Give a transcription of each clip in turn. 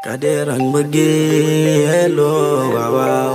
Kader ak mbëggeel oh waaw waaw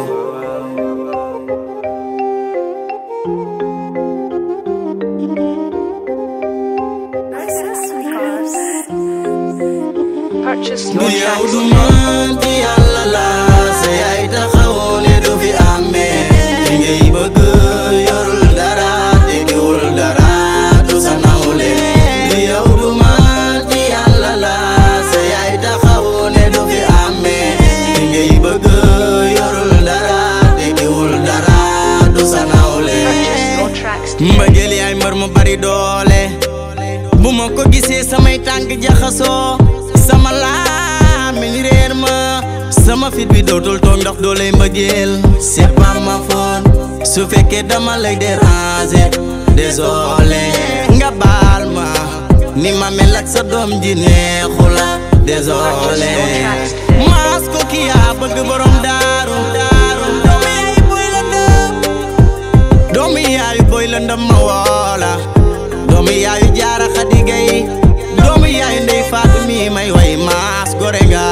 Purchase du your yow tracks du today. man ci yàlla la sa yaay taxawoo ne du fi amee li ngay bëgg yorul dara tekkiwul dara du sa nawle du yow du man ci yàlla la sa yaay taxawoo ne du fi amee li ngay bëgg yorul dara tekkiwul dara du sa nawle Purchase your tracks today. mbëggeel yaay mbër mu bari doole bu ma ko gisee samay tànk jaxasoo sama làmmiñ réer ma sama fit bi dootul toog ndax dooley mbëggeel c'est pas ma faute su fekkee dama lay déranger désolé nga baal ma ni ma mel ak sa doom ji neexu la désolé maas ko ki yaa bëgg borom daaru daaru doomu yaay boy la ndëm doomu yaayu boy la ndëm ma woola doomu yaayu jaara xadi gay doomu yaayu ndey faatu mi may way maas gore nga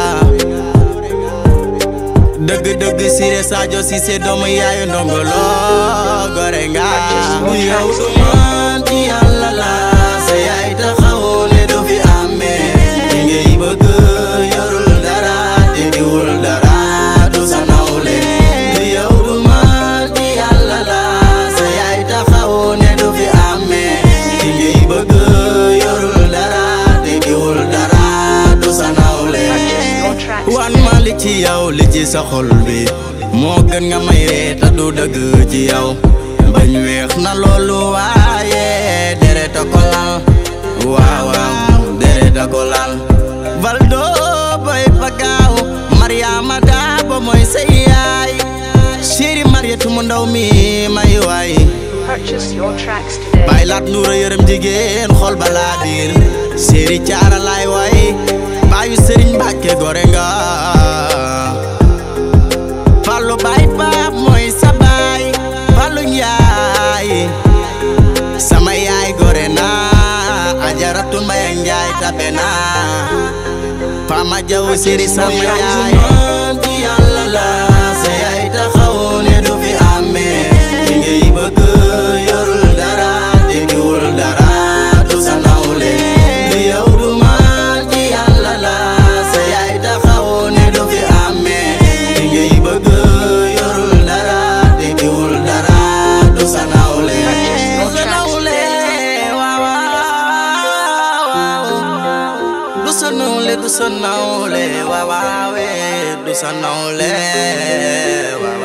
dëgg dëgg sire Sadio Cissé doomu yaayu ndongolo gore nga bu yow du man ci yàlla la sa yaay taxawoo ne du fi amee li ngay bëgg yorul dara tekkiwul dara du sa nawle bu yow du man ci yàlla la sa yaay taxawoo ne du fi amee li ngay bëgg yorul dara tekkiwul dara du sa nawle Purchase your tracks wan ma li ci yow li ci sa xol bi moo gën nga may ree te du dëgg ci yow bañ weex na loolu waaye deret a ko lal waaw waaw deret a ko lal Valdo boy bagaaw Mariama Daabo mooy sa yaay chéri Mariatu mu ndaw mi may waay Purchase your tracks today. bay laat nuura yërëm jigéen xol balaa biir séeri caara laay way baayu sëriñ Mbàkke gore nga fallu baay baab mooy sa baay fallu njaay sama yaay gore na ajaratu mbaya njaay tabe na fama jaw séri sama yaay ci yàlla la sa yaay taxawoo ne du fi amee li ngay bëgg yorul dara tekkiwul dara du sa nawle du yow du man ci yàlla la sa yaay taxawoo ne du fi amee li ngay bëgg yorul dara tekkiwul dara du sa nawle du sa nawle waaw waaw du sa nawle du sa nawle waaw waaw du sa nawle waaw